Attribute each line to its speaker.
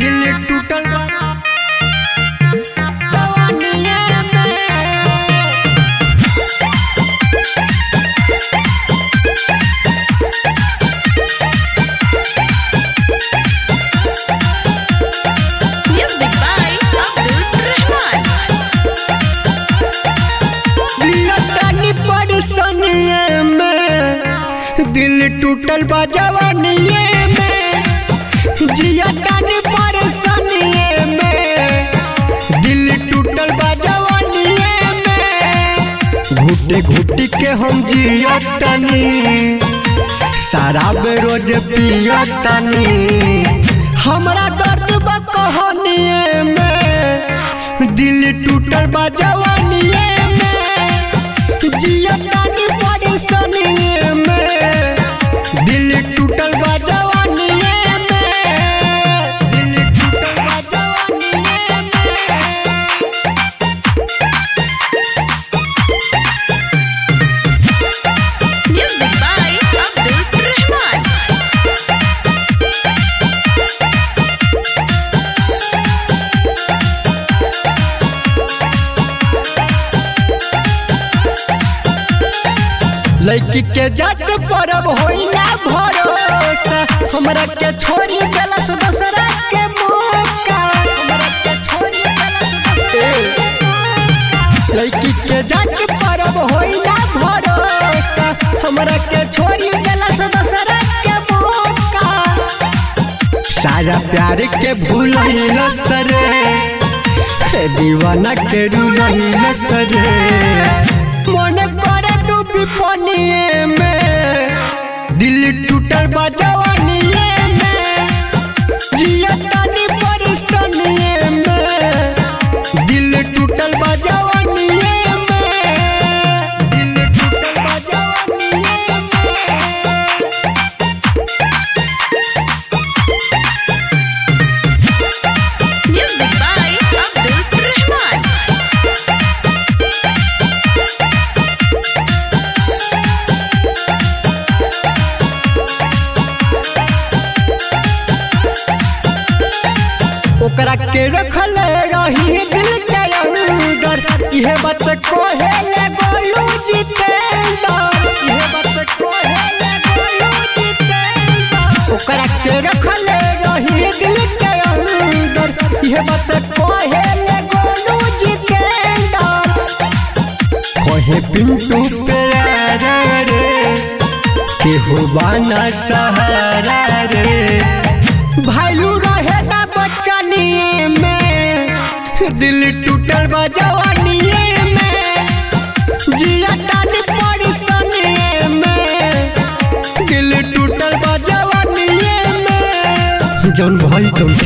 Speaker 1: दिल टूटल बा जवानिए में
Speaker 2: Music by Abdul Rahman.
Speaker 1: लतानी परेशानिए में दिल टूटल बा जवानिए में जिया तानी परेशानिए में दिल टूटल बा जवानिए में घुटी घुटी के हम जिया तानी शराब रोज पिया तानी हमरा दर्द बा कहानिए में दिल टूटल बा जवानिए में जिया तानी परेशानिए में दिल टूटल बा जवानिए में दिल टूटल बा जवानिए में
Speaker 2: Music by Abdul Rahman.
Speaker 1: लड़की के जट परब होई ना भरोसा हमरा के छोड़ी देलस दूसरा के मौका हमरा के छोड़ी देलस दूसरा लड़की के जट परब होई ना भरोसा हमरा के छोड़ी देलस दूसरा के मौका सारा प्यार के भूल सरे हे दीवाना के रूल सरे मन करे डूबी पानिए में दिल टूटल बा जवानिए में जिया तानी परेशानिए में दिल टूटल बा जवानिए में दिल टूटल बा जवानिए में
Speaker 2: Music by Abdul Rahman.
Speaker 1: ओकरा के रखल रही दिल के अंदर इहे बात कोहे ले गोलू जितेंद्र इहे बात कोहे ले गोलू जितेंद्र ओकरा के रखल रही दिल के अंदर इहे बात कोहे ले गोलू जितेंद्र कोहे पिंटू प्यारा रे केहू बाना सहारा रे भालू रहे ना बचनिए में दिल टूटल बा जवानिए में जिया तानी परेशानिए में दिल टूटल बा जवानिए में जौन भाई तुम